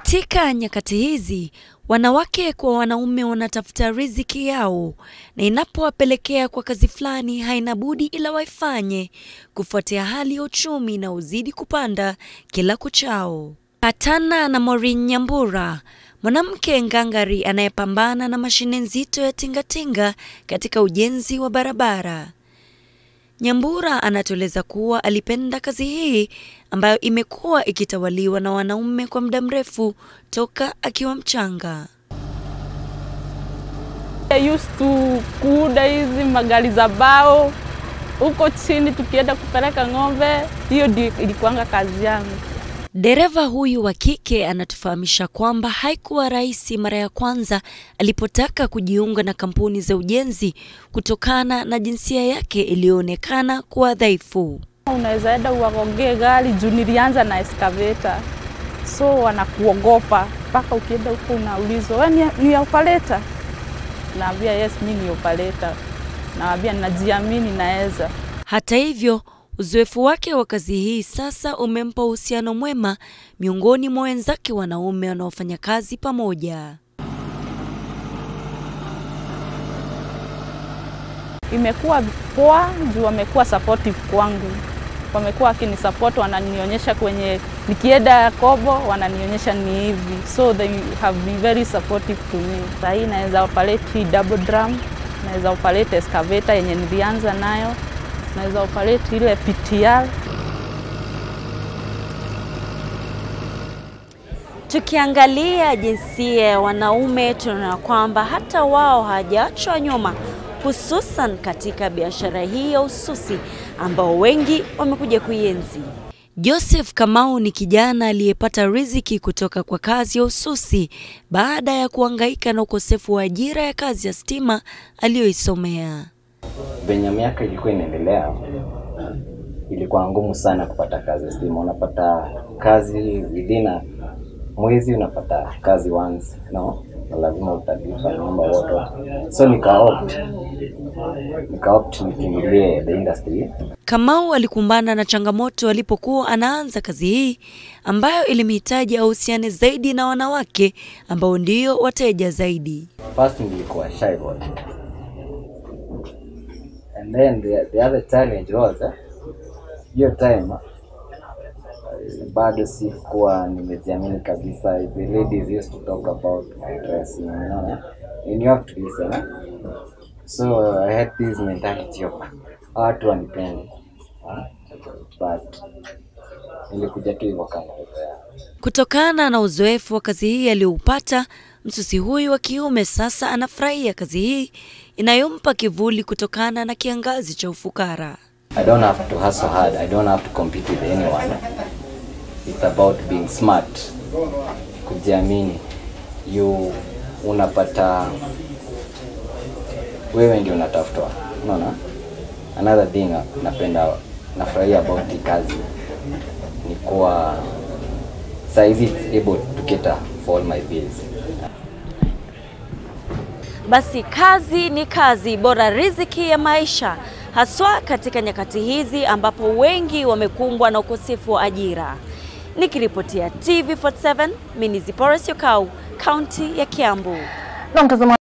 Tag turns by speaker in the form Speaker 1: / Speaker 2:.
Speaker 1: Katika nyakati hizi wanawake kwa wanaume wanatafuta riziki yao, na inapowapelekea kwa kazi fulani haina budi ila waifanye kufuatia hali ya uchumi na uzidi kupanda kila kuchao. Patana na Maureen Nyambura, mwanamke ngangari anayepambana na mashine nzito ya tingatinga katika ujenzi wa barabara. Nyambura anatueleza kuwa alipenda kazi hii ambayo imekuwa ikitawaliwa na wanaume kwa muda mrefu toka akiwa mchanga.
Speaker 2: I used to kuuda hizi magari za bao huko chini, tukienda kupeleka ng'ombe. Hiyo ndio ilikuanga kazi yangu.
Speaker 1: Dereva huyu wa kike anatufahamisha kwamba haikuwa rahisi mara ya kwanza alipotaka kujiunga na kampuni za ujenzi kutokana na jinsia yake iliyoonekana kuwa dhaifu.
Speaker 2: Unaweza enda uwagongee gari juu nilianza na excavator, so wanakuogopa mpaka ukienda huko unaulizwa we ni, ni operator? Naambia yes, mi ni operator. Naambia najiamini, naweza.
Speaker 1: Hata hivyo, uzoefu wake wa kazi hii sasa umempa uhusiano mwema miongoni mwa wenzake wanaume wanaofanya kazi pamoja.
Speaker 2: Imekuwa poa juu wamekuwa supportive kwangu, wamekuwa wakinisupport, wananionyesha kwenye nikienda kobo, wananionyesha ni hivi, so they have been very supportive to me. Sahii naweza operate hii double drum, naweza operate excavator yenye nilianza nayo, naweza operate ile PTR
Speaker 1: Tukiangalia jinsia ya wanaume tunaona kwamba hata wao hawajaachwa nyuma, hususan katika biashara hii ya ususi ambao wengi wamekuja kuienzi. Joseph Kamau ni kijana aliyepata riziki kutoka kwa kazi ya ususi baada ya kuhangaika na ukosefu wa ajira ya kazi ya stima aliyoisomea.
Speaker 3: venye miaka ilikuwa inaendelea ilikuwa ngumu sana kupata kazi ya stima. Unapata kazi within a mwezi, unapata kazi once, no, na lazima utalipa nyumba wote, so nikaopt nikaopt nikimbilie the industry.
Speaker 1: Kamau alikumbana na changamoto alipokuwa anaanza kazi hii ambayo ilimhitaji ahusiane zaidi na wanawake ambao ndio wateja zaidi.
Speaker 3: First nilikuwa shy boy and then the, the other challenge was eh, hiyo time eh, bado sikuwa nimejiamini kabisa. The ladies used to talk about my dressing, you know, and you have to listen. Eh? So I had this mentality of watu wanipendi, ah, but nilikuja tu hivyo kama hivyo.
Speaker 1: Kutokana na uzoefu wa kazi hii aliyoupata, msusi huyu wa kiume sasa anafurahia kazi hii inayompa kivuli kutokana na kiangazi cha ufukara.
Speaker 3: I don't have to hustle hard. I don't have to compete with anyone. It's about being smart. Kujiamini. You unapata wewe ndio unatafutwa. Unaona? Another thing napenda nafurahia about hii kazi ni kuwa saizi it's able to cater for all my bills.
Speaker 1: Basi kazi ni kazi, bora riziki ya maisha, haswa katika nyakati hizi ambapo wengi wamekumbwa na ukosefu wa ajira. Nikiripotia TV47, mimi ni Zipora Syokau, kaunti ya Kiambu.
Speaker 4: Na mtazamaji